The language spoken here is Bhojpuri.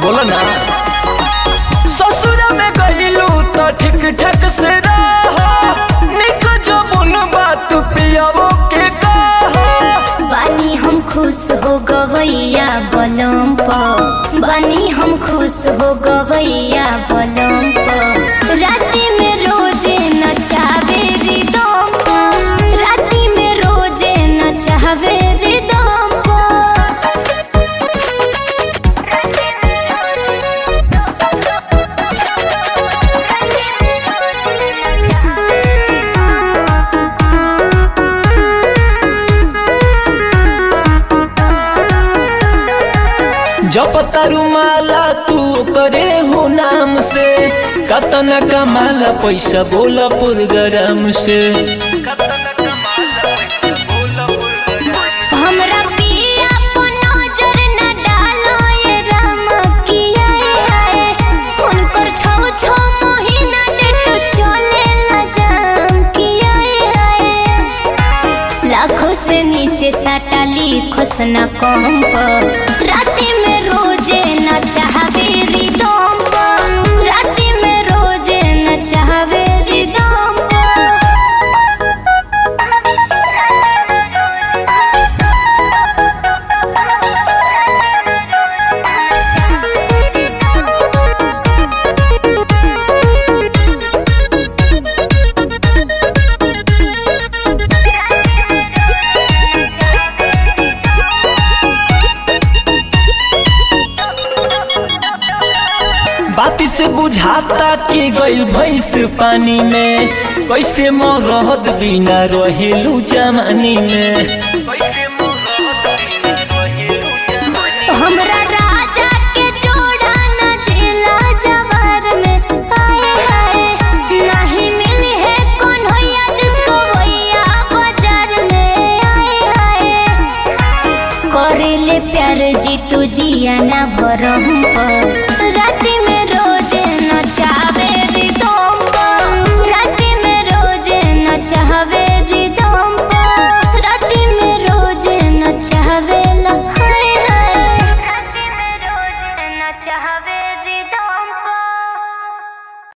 बोलो ना ससुर में गईलू तो ठीक ठाक से रहो निक जो बुन बात पियावो के कहो बानी हम खुश हो गवैया बलम प बानी हम खुश हो गवैया बलम प राति में रोजे नचावे रिदम प राति में रोजे नचावे रिदम प जब तारू माला तू करे हो नाम से कतना कमाला पैसा बोला पुरगराम से हमरा पिया को नजर न डालो ये राम किया है उनकर छौ छौ महीना डेट चले ला जाम किया है लाखों से नीचे साटा लिखोस न कम पर राति में रोजे न चाहवे रिदम पर राति में रोजे न चाहवे रिदम पर बाती से बुझाता कि गइल भैंस पानी में कैसे मरहद बिना रहेलू जमानी में हमरा राजा के जोड़ा न जिला जवार में आए हाय नहीं मिली है कौन होया जिसको भैया बाजार में आए हाय करेले प्यार जी तू जिया ना भरम पर राति में रोजे न चावे रिदम पर राति में रोजे न चाहवे रिदम पर राति में रोजे न चाहवे ला हाय हाय राति में रोजे न चाहवे रिदम